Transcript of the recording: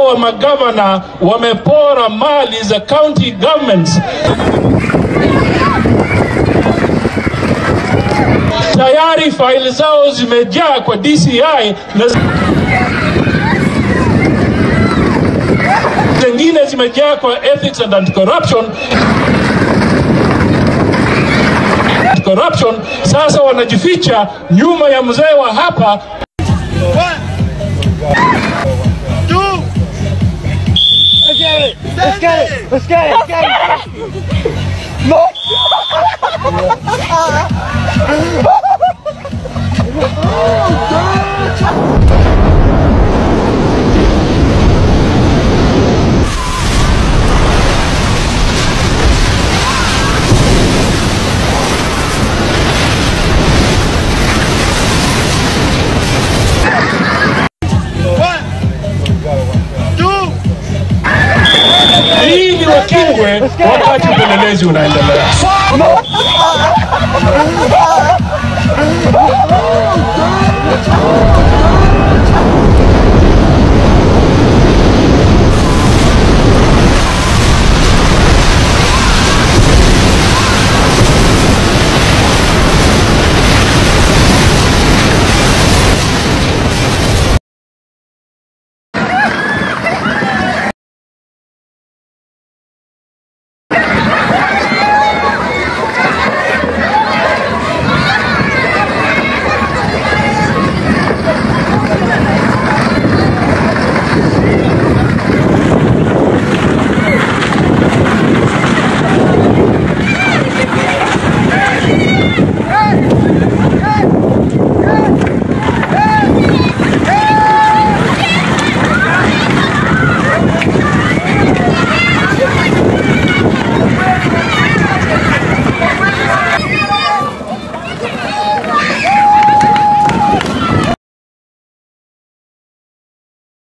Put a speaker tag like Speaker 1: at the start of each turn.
Speaker 1: hawa magavana wamepora mali za county governments. Tayari faili zao zimejaa kwa DCI na zingine zimejaa kwa ethics and anti-corruption corruption. Sasa wanajificha nyuma ya mzee wa hapa
Speaker 2: Let's get it! Let's get it! Let's get it! No!
Speaker 1: ili wakingwe wakati upelelezi unaendelea.
Speaker 2: No!